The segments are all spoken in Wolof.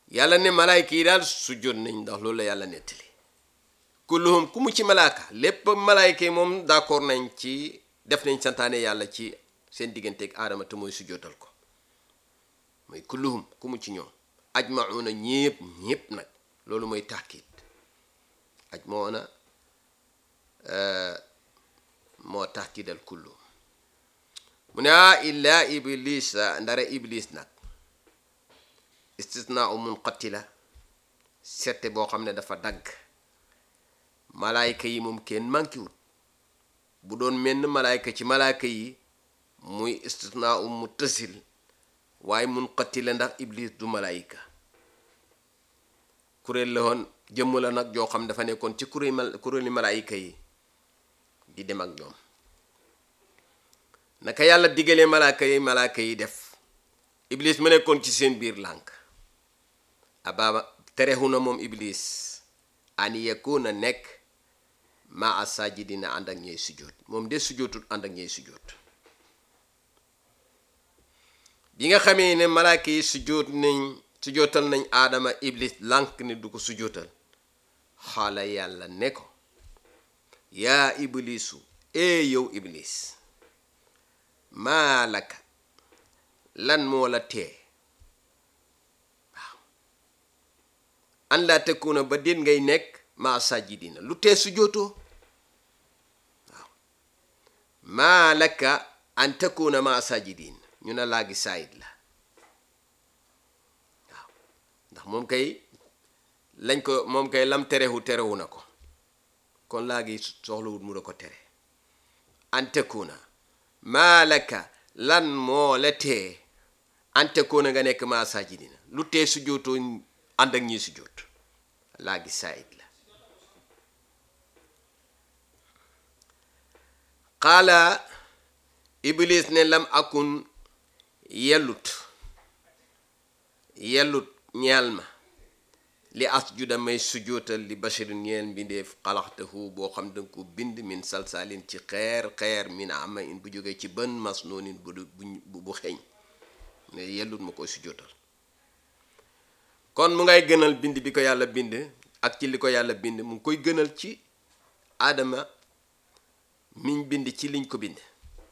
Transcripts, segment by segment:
yàlla ne malaayka yi daal sujjóot nañ ndax loolu la yàlla nettali kulluhum ku mu ci malaaka lépp malaayka yi moom d'accord nañ ci def nañ santaane yàlla ci seen digganteeg aadama te mooy sujjóotal ko mooy kulluhum ku mu ci ñoom ajmauna ñépp ñépp nag loolu mooy taakid ajmauna moo taakidal kulluhum mu ne ah illa iblis ndara iblis nag istisna u munqatila sette boo xam ne dafa dagg malaayka yi moom kenn mankiwut bu doon menn malaayka ci malaayka yi muy istisna u muttasil waaye munqatila ndax iblis du malaayka kuréel la woon jëmm la nag joo xam dafa nekkoon ci kuréel kuréeli malaayka yi di dem ak ñoom naka yàlla diggalee malaaka yi malaaka yi def iblis ma nekkoon ci seen biir lànk abaaba tereexu na moom iblis an yakuna nekk maa sajidina ànd ak ñey sujjóot moom de sujjóotul ànd ak ñey sujjóot bi nga xamee ne malaaka yi sujjóot nañ sujjóotal nañ aadama iblis lànk ne du ko sujjóotal xaala yàlla ne ko yaa iblisu ee yow iblis maalaka lan moo la tee waaw an laa tekuna ba déet ngay nekk maa sajidina lu tee sujjóotoo waaw maalaka an tekuna maa sajidin ñu ne laa gi saayit la waaw ndax moom kay lañ ko moom kay lam terewu terewu na ko kon laa gi soxlawut mu da ko tere an tekuna maalaka lan moo la tee ante koona nga nekk maa sajidina lu tee sujjóotoo ànd ak ñi sujjóot laa gi saayit la qaala iblis ne lam akun yellut yellut ñeel ma li asjuda may sujjóotal li basharin ñeel mbindeef xalaxtahu boo xam danga ko bind min salsaalin ci xeer xeer min ama in bu jógee ci bën masnoonin bu bu bu xeeñ ne yellut ma koy sujjóotal kon mu ngay gënal bind bi ko yàlla bind ak ci li ko yàlla bind mu ngi koy gënal ci aadama miñ bind ci liñ ko bind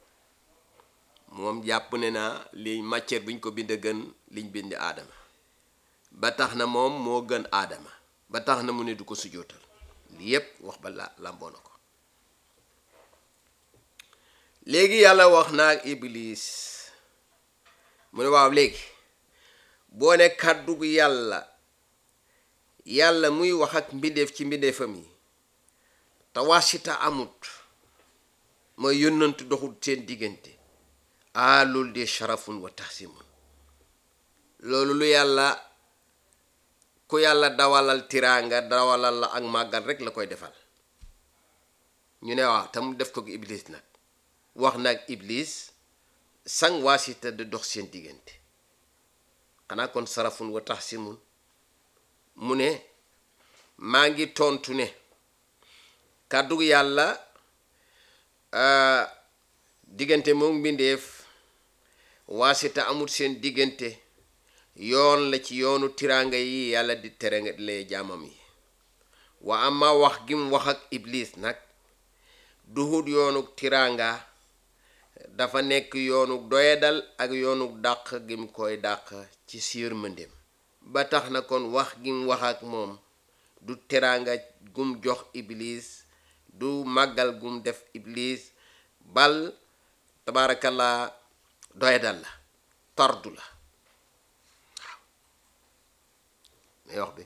moom jàpp ne naa li matière buñ ko bind gën liñ bind aadama ba tax na moom moo gën aadama ba tax na mu ne du ko sujjóotal li yépp wax ba la làmboo na ko léegi yàlla wax naa ak iblis mu ne waaw léegi boo ne kàddu gu yàlla yàlla muy wax ak mbindeef ci mbindeefam yi te wasita amut mooy yónnantu doxul seen diggante ah loolu de sharafun wa tahsimun loolu lu yàlla ku yàlla dawalal tiraanga dawalal la ak màggal rek la koy defal ñu ne waaw te mu def ko iblis nag wax nag iblis sang waasita di dox seen diggante xanaa kon sarafun wa tahsimun mu ne maa ngi tontu ne kàddu yàlla diggante moom mbindeef waasita amul seen diggante yoon la ci yoonu tiraanga yi yàlla di tere lee jaamam yi wa ama wax gi mu wax ak iblis nag duhut yoonu tiraanga dafa nekk yoonu doyadal ak yoonu dàq gi mu koy dàq ci siir mëndem ba tax na kon wax gi mu wax ak moom du tiraanga gum jox iblis du màggal gum def iblis bal tabaarakallaa doyadal la tardu la may wax bi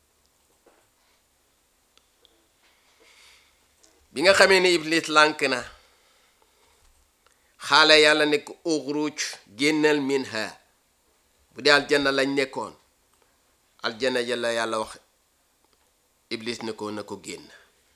bi nga xamee ne iblis lànk na xaale yàlla ne ko uxruj génnal minha bu dee aljanna lañ nekkoon aljanna yàlla yàlla wax iblis ne ko na ko génn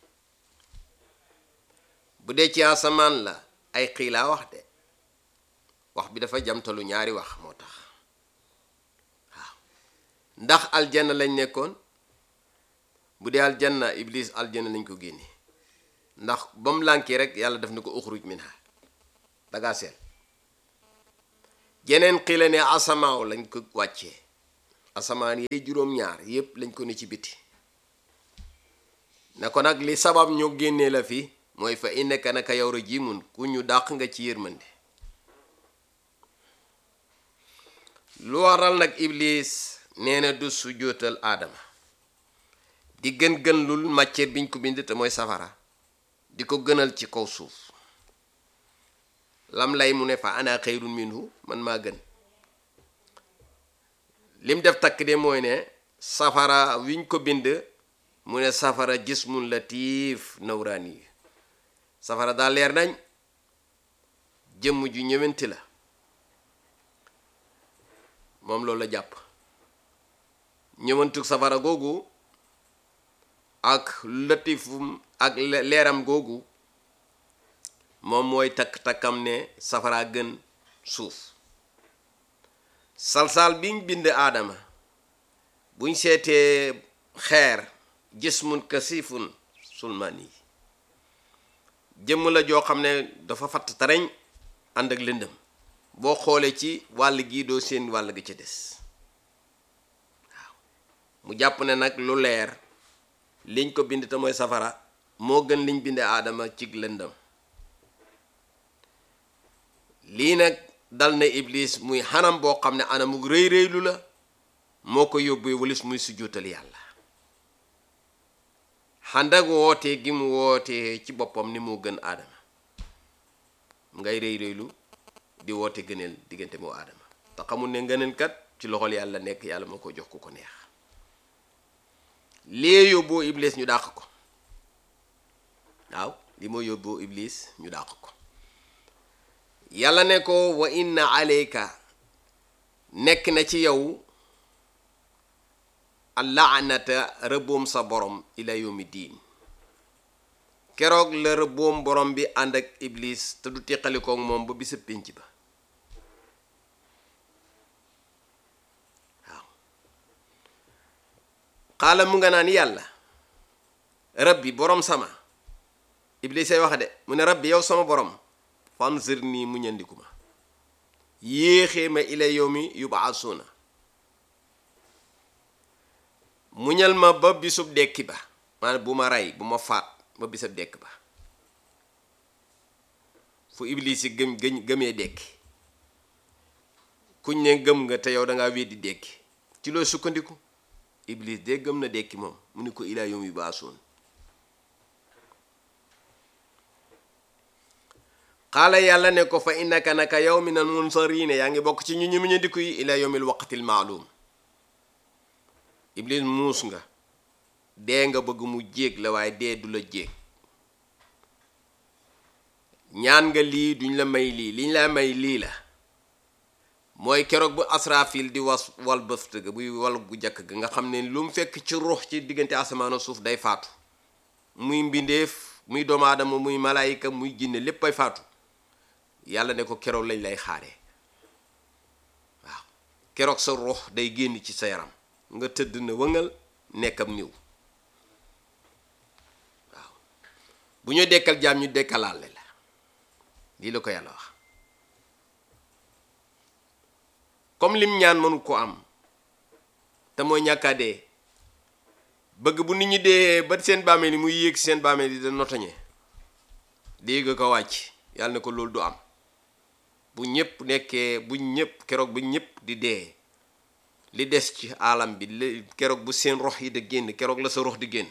bu dee ci asamaan la ay xiilaa wax de wax bi dafa jamtalu ñaari wax moo tax waaw ndax aljanna lañ nekkoon bu dee aljanna iblis aljanna lañ ko génne ndax ba mu lànkee rek yàlla def na ko uxruj minha dangaa seet jeneen xiila ne asamaaw lañ ko wàccee asamaan yi juróom-ñaar yépp lañ ko ne ci biti ne ko nag li sabab ñu génnee la fi mooy fa innaka naka yow rajimun ku ñu dàq nga ci yërmande lu waral nag iblis nee na du su jootal aadama di gën gën lul matière biñ ko bind te mooy safara di ko gënal ci kaw suuf lam lay mu ne fa ana xayrun minhu man maa gën lim def takk de mooy ne safara wiñ ko bind mu ne safara jismun latif nawraani yi safara daal leer nañ jëmm ju ñëwenti la moom loolu la jàpp ñëwantuk safara googu ak latifum ak leeram googu moom mooy takk-takkam ne safara gën suuf salsal biñ bind aadama buñ seetee xeer jismun kasifun sulmaan yi jëmm la joo xam ne dafa fatt tareñ ànd ak lëndëm boo xoolee ci wàll gii doo seen wàll gi ci des waaw mu jàpp ne nag lu leer liñ ko bind te mooy safara moo gën liñ binde aadama ci lëndëm lii nag dal na iblis muy xanam boo xam ne anamug rëy rëylu la moo ko yóbbee walis muy sujjóotal yàlla xandak wootee gi mu wootee ci boppam ni moo gën aadama ngay rëy rëylu di woote gëneel diggante moo aadama te xamul ne ngëneel kat ci loxol yàlla nekk yàlla moo ko jox ku ko neex lee yóbboo iblis ñu dàq ko waaw li moo yóbboo iblis ñu dàq ko yàlla ne ko wa inna aleyka nekk na ci yow allaanata rëbboom sa borom ila yawmi diin keroog la rëbboom borom bi ànd ak iblis te du teqalikook moom ba bisa pénc ba waaw xaala mu nga naan yàlla rabbi borom sama iblis ay wax de mu ne rabbi yow sama borom fanzir nii mu ñandiku ma yéexee ma ila yawmi yubaasuuna muñal ma ba bisub dekki ba maanaam bu ma rey bu ma faat ba bisub dekk ba fu iblis yi gëm gëm gëmee dekki kuñ ne gëm nga te yow dangaa weddi dekki ci loo sukkandiku iblis de gëm na dekki moom mu ni ko ilaa yawmi yubaasuun xaala yàlla ne ko fa innaka naka yow minal munsariina yaa ngi bokk ci ñu ñu muñandiku yi ilaa yawmil waqtil maalum iblis muus nga dee nga bëgg mu jéeg la waaye dee du la jéeg ñaan nga lii duñ la may lii liñ la may lii la mooy keroog bu asrafil di was wal bëft ga buy wal gu jakk ga nga xam ne lu mu fekk ci ruux ci diggante asamaan suuf day faatu muy mbindeef muy doomu aadama muy malaayika muy jinne lépp ay faatu yàlla ne ko keroog lañ lay xaaree waaw keroog sa ruux day génn ci sa yaram nga tëdd na wëngal nekkam niw waaw bu ñu dekkal jaam ñu dekkalaale la lii la ko yàlla wax comme lim ñaan mënu ko am te mooy ñàkkaa dee bëgg bu nit ñi dee ba seen bàmmeel yi muy yéeg seen bàmmeel yi da notoñe dégg ko wàcc yàlla ne ko loolu du am bu ñëpp nekkee bu ñëpp keroog bu ñëpp di dee li des ci alam bi li keroog bu seen rox yi di génn keroog la sa rox di génn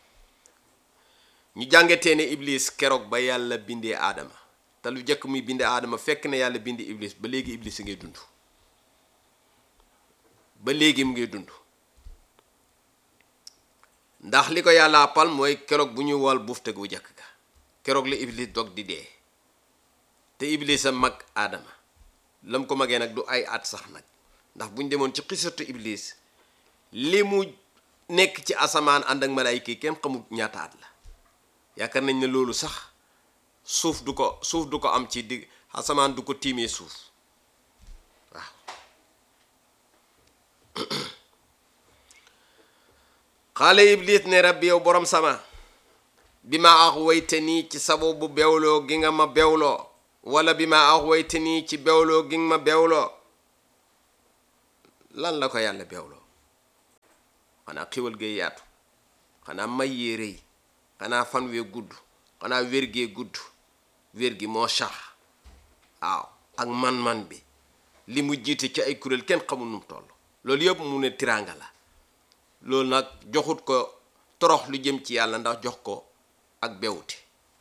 ñu jàngatee ne iblis keroog ba yàlla bindee aadama te lu jëkk muy bindee aadama fekk na yàlla bindi iblis ba léegi iblis a ngay dund ba léegi mu ngay dund ndax li ko yàlla pal mooy keroog bu ñuy wal bufte gu jëkk ga keroog la iblis dog di dee te iblis a mag aadama lam ko magee nag du ay at sax nag ndax bu ñu demoon ci xisatu iblis li mu nekk ci asamaan ànd ak malaayika yi kenn xamul ñaata at la yaakaar nañ ne loolu sax suuf du ko suuf du ko am ci digg asamaan du ko tiimee suuf waaw xaale iblis ne rabbi yow borom sama bi ma ax wayte nii ci sababu bewloo gi nga ma bewloo wala bi ma ax wayte nii ci bewloo gi nga ma bewloo lan la ko yàlla bewloo xanaa xéwal gee yaatu xanaa may yee rëy xanaa fan wee gudd xanaa wér gee gudd wér gi moo sax waaw ak man-man bi li mu jiite ci ay kuréel kenn xamul nu mu toll loolu yëpp mu ne tiraanga la loolu nag joxut ko torox lu jëm ci yàlla ndax jox ko ak bewute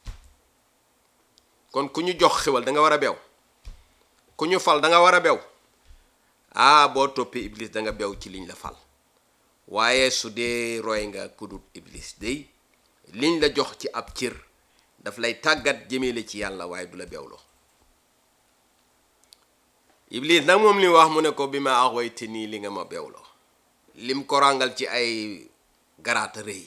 kon ku ñu jox xéwal da nga war a bew ku ñu fal da nga war a bew ah boo toppee iblis da nga bew ci liñ la fal waaye su dee roy nga kudut iblis day liñ la jox ci ab cër daf lay tàggat jëmele ci yàlla waaye du la bewloo iblis nag moom li wax mu ne ko bi ma axoyte nii li nga ma bewloo lim ko ràngal ci ay garaata rëy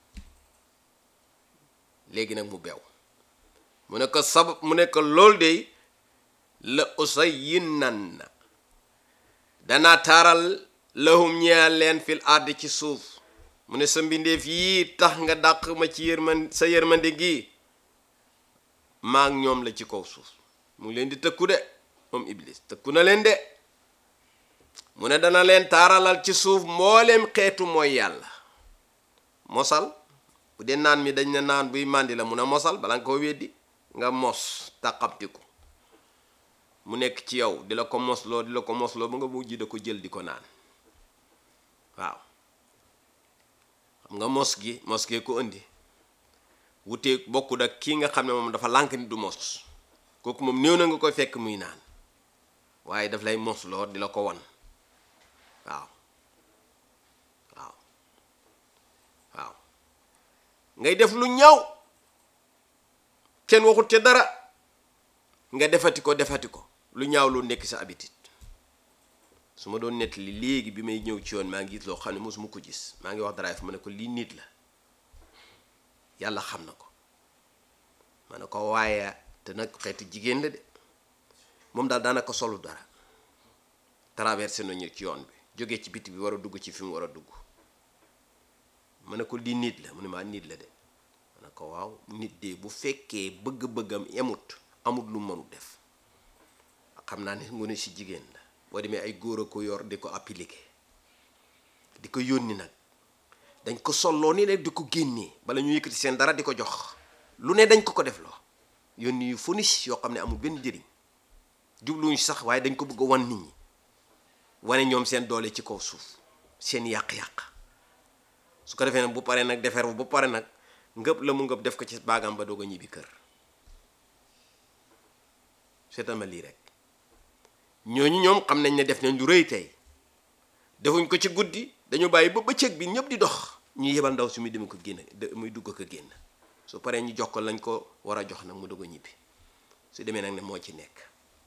léegi nag mu bew mu ne ko sabab mu ne ko lool de la usayyinan na danaa taaral lahum ñeel leen fil ardi ci suuf mu ne sa mbindeef yii tax nga dàq ma ci yërman sa yërmande gi maa ak ñoom la ci kaw suuf mu ngi leen di tëkku de moom iblis tëkku na leen de mu ne dana leen taaralal ci suuf mbooleem xeetu mooy yàlla mosal bu dee naan mi dañ ne naan buy màndi la mun a mosal bala nga koo weddi nga mos tàqamtiku mu nekk ci yow di la ko mosloo di la ko mosloo ba nga mujj da ko jël di ko naan waaw xam nga mos gi mos gee ko indi wutee bokkut ak kii nga xam ne moom dafa lànk ni du mos kooku moom néew na nga koy fekk muy naan waaye daf lay mosloo di la ko wan waaw waaw waaw ngay def lu ñaaw kenn waxut ca dara nga defati ko defati ko lu ñaaw lu nekk sa habitude su ma doon nettali léegi bi may ñëw ci yoon maa ngi gis loo xam ne mosuma ko gis maa ngi wax dara fa ma ne ko lii nit la yàlla xam na ko ma ne ko waaye te nag xeetu jigéen la de moom daal daanaka solu dara traversé nañu ci yoon bi jógee ci biti bi war a dugg ci fi mu war a dugg ma ne ko lii nit la mu ne maa nit la de ma ne ko waaw nit de bu fekkee bëgg-bëggam emut amut lu mënu def xam naa ne ngone si jigéen la boo demee ay góor a ko yor di ko appliqué di ko yónni nag dañ ko solloo ni rek di ko génnee bala ñu yëkkati seen dara di ko jox lu ne dañ ko ko def loo yónni yu fonis yoo xam ne amul benn njëriñ jubluñu sax waaye dañ ko bëgg a wan nit ñi wane ñoom seen doole ci kaw suuf seen yàq-yàq su ko defee nag bu paree nag defar bu pare nag ngëb la mu ngëb def ko ci baagam ba doog a ñibbi kër seetal ma lii rek ñooñu ñoom xam nañ ne def nañ lu rëy tey defuñ ko ci guddi dañu bàyyi ba bëccëg bi ñëpp di dox ñu yebal ndaw si muy dem ko génn muy dugg ko génn su paree ñu jox ko lañ ko war a jox nag mu doog a ñibbi su demee nag ne moo ci nekk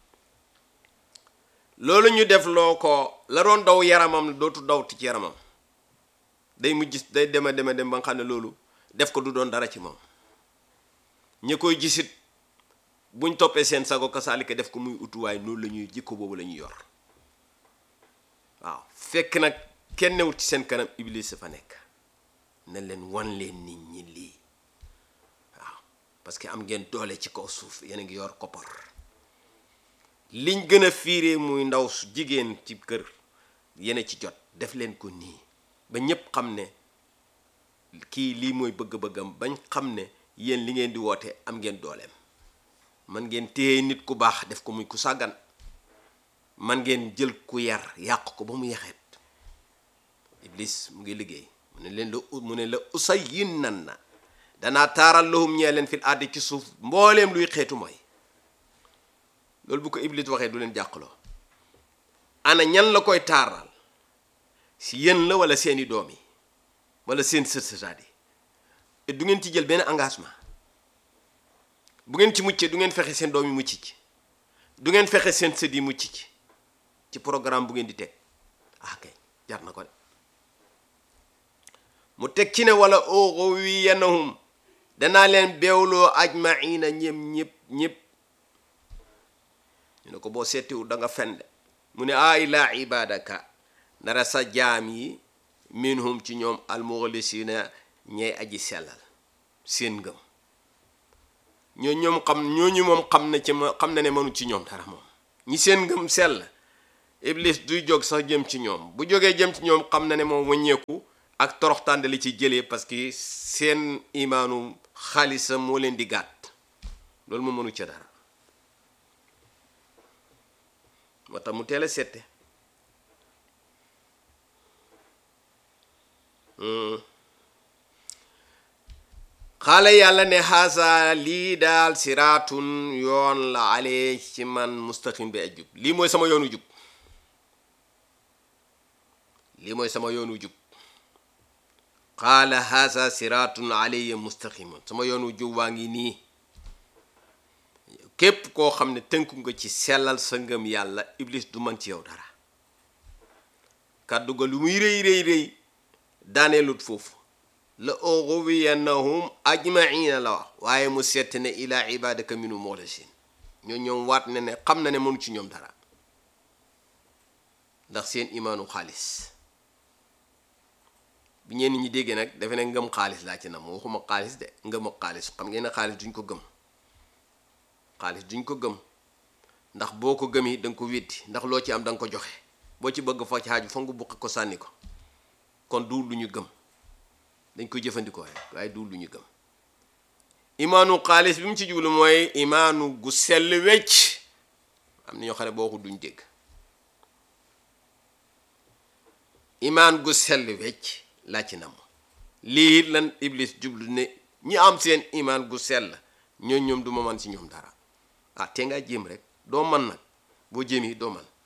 loolu ñu def loo ko la doon daw yaramam dootu dawti ci yaramam day mujj day dema dema dem ba nga xam ne loolu def ko du doon dara ci moom ñi koy gisit buñ toppee seen sago kasaalika def ko muy utuwaay noonu la ñuy jikko boobu la ñuy yor waaw fekk nag kenn newut ci seen kanam iblis fa nekk na leen wan leen nit ñi lii waaw parce que am ngeen doole ci kaw suuf yéen a ngi yor koppar liñ gën a fiiree muy ndaw su jigéen ci kër yéen a ci jot def leen ko nii ba ñépp xam ne kii lii mooy bëgg-bëggam bañ xam ne yéen li ngeen di woote am ngeen dooleem man ngeen téye nit ku baax def ko muy ku sàggan man ngeen jël ku yar yàq ko ba mu yaxeet iblis mu ngi liggéey mu ne leen la mu ne la usay yin nan na danaa taaral lahum ñee leen fil ardi ci suuf mbooleem luy xeetu mooy loolu bu ko iblis waxee du leen jàqloo ana ñan la koy taaral si yéen la wala seeni doom yi wala seen sët sëtaat yi et du ngeen ci jël benn engagement bu ngeen ci muccee du ngeen fexe seen doom yi mucc ci du ngeen fexe seen sët yi mucc ci ci programme bu ngeen di teg ah kay jar na ko de mu teg ci ne wala ughwiyannahum danaa leen beewloo ajmaina ñëm ñëpp ñëpp ñu ne ko boo seetiwul da nga fen de mu ne a ilaa ibadaka nara sa jaam yi minhum ci ñoom almuxlisina ñey aji sellal seen ngëm ñoo ñoom xam ñooñu moom xam na ci ma xam na ne mënu ci ñoom dara moom ñi seen ngëm sell iblis duy jóg sax jëm ci ñoom bu jógee jëm ci ñoom xam na ne moom wëññeeku ak toroxtande li ci jëlee parce que seen imaanu xaalisa moo leen di gàtt loolu mu mënu ca dara moo tax mu teel a sette xaala yàlla ne xaasa lii daal siraatun yoon la ale ci man mustaqim bi ajub lii mooy sama yoonu jub lii mooy sama yoonu jub xaala xaasa siraatun alayya mustaqimun sama yoonu jub waa ngi nii képp koo xam ne tënku nga ci sellal sa ngëm yàlla iblis du man ci yow dara kàddu ga lu muy rëy rëy rëy daaneelut foofu la ughwiyannahum ajmaina la wax waaye mu seet ne ila ibadaka minu moxlasin ñoo ñoom waat ne ne xam na ne mënu ci ñoom dara ndax seen imaanu xaalis bi ñenn ñi déggee nag defe ne ngëm xaalis laa ci nam waxuma xaalis de ngëm ak xaalis xam ngeen ne xaalis duñ ko gëm xaalis duñ ko gëm ndax boo ko gëmee da nga ko weddi ndax loo ci am da nga ko joxe boo ci bëgg fa ci xaaju fa nga buqi ko sànni ko kon du lu ñu gëm dañ koy jëfandikoo rek waaye du lu ñu gëm imaanu xaalis bi mu ci jublu mooy imaanu gu sell wecc am na ñoo xam ne boo ko duñ dégg imaan gu sell wecc laa ci nam lii lan iblis jublu ne ñi am seen imaan gu sell ñoo ñoom du ma man ci ñoom dara ah te ngaa jéem rek doo man nag boo jéemi doo man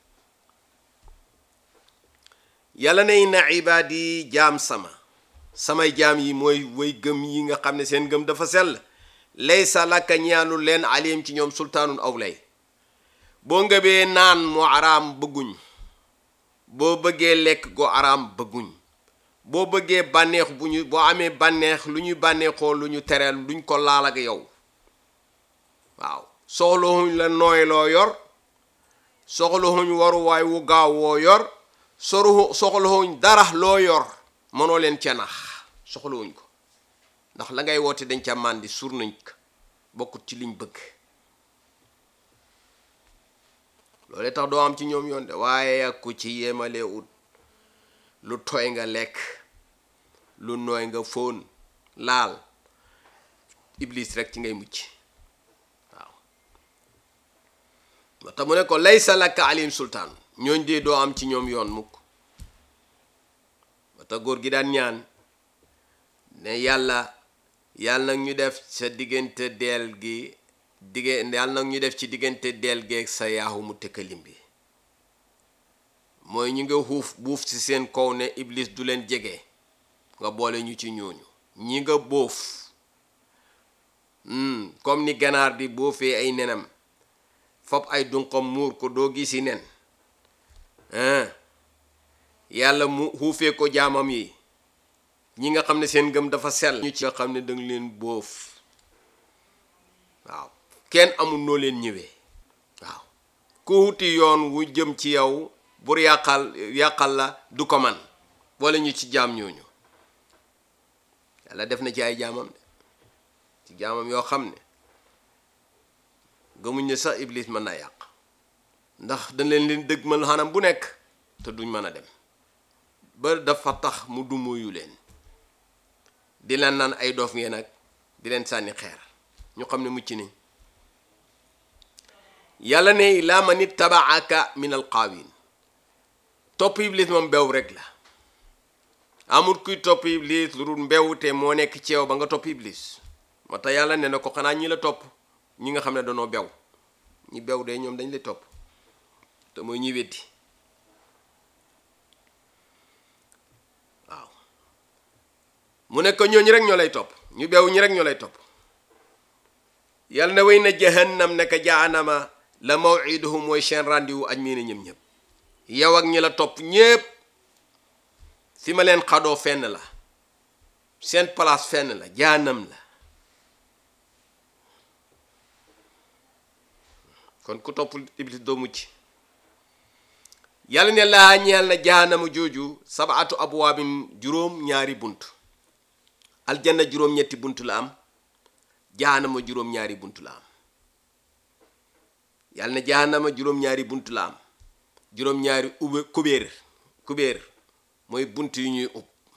yàlla ne inna ibaadi jaam sama samay jaam yi mooy way gëm yi nga xam ne seen gëm dafa sell laysa laka ñaanu leen alim ci ñoom sultaanun aw lay boo ngëbee naan mu araam bëgguñ boo bëggee lekk go araam bëgguñ boo bëggee bànneex bu ñu boo amee bànneex lu ñuy bànneexoo lu ñu tereel luñ ko laal ak yow waaw soxlawuñ la nooy loo yor soxlawuñ waruwaay wu gaaw woo yor soru soxlawuñ dara loo yor mënoo leen ca nax soxlawuñ ko ndax la ngay woote dañ ca màndi sur nañ ko bokkut ci liñ bëgg loolu tax doo am ci ñoom yoon de waaye ak ku ci yemalee ut lu tooy nga lekk lu nooy nga fóon laal iblis rek ci ngay mucc waaw moo tax mu ne ko laysa laka alim sultaan ñooñ dee doo am ci ñoom yoon mukk moo tax góor gi daan ñaan ne yàlla yàlla nag ñu def sa diggante deel gi digge yàlla nag ñu def ci diggante deel geeg sa yaaxu mu tëkkalim bi mooy ñu nga xuuf buuf ci seen kaw ne iblis du leen jege nga boole ñu ci ñooñu ñi nga bóof comme ni ganaar di boofee ay nenam fop ay dunqam muur ko doo gisi nen yàlla mu xuufee ko jaamam yi ñi nga xam ne seen ngëm dafa sell ñu ci nga xam ne danga leen bóof waaw kenn amul noo leen ñëwee waaw ku wuti yoon wu jëm ci yow bur yàqal yàqal la du ko man wala ñu ci jaam ñooñu yàlla def na ci ay jaamam de ci jaamam yoo xam ne gëmuñ ne sax iblis mën naa yàq ndax dañ leen leen dëgg mal xanam bu nekk te duñ mën a dem ba dafa tax mu dumóoyu leen di leen naan ay doof ngeen nag di leen sànni xeer ñu xam ne mucc nañ yàlla ne laa man ittabaaka min alqaawin topp iblis moom bew rek la amul kuy topp iblis lu dul mbewte moo nekk ci yow ba nga topp iblis moo tax yàlla ne na ko xanaa ñi la topp ñi nga xam ne danoo bew ñi bew de ñoom dañ lay topp te mooy ñi weddi waaw mu ne ko ñooñu rek ñoo lay topp ñu bew ñi rek ñoo lay topp yàlla na way na jahannam ne ka jaanama la mawiduhum mooy seen rendez-vous aj mii ne ñëm ñëpp yow ak ñi la topp ñépp fi ma leen xadoo fenn la seen place fenn la jaanam la kon ku topp iblis doo mucc yàlla ne laa ñeel na jaanama jooju sabaatu abwaabin juróom ñaari bunt aljanna juróom ñetti bunt la am jaanama juróom ñaari bunt la am yàlla ne jaanama juróom ñaari bunt la am juróom ñaari ube kubéer kubéer mooy bunt yu ñuy ub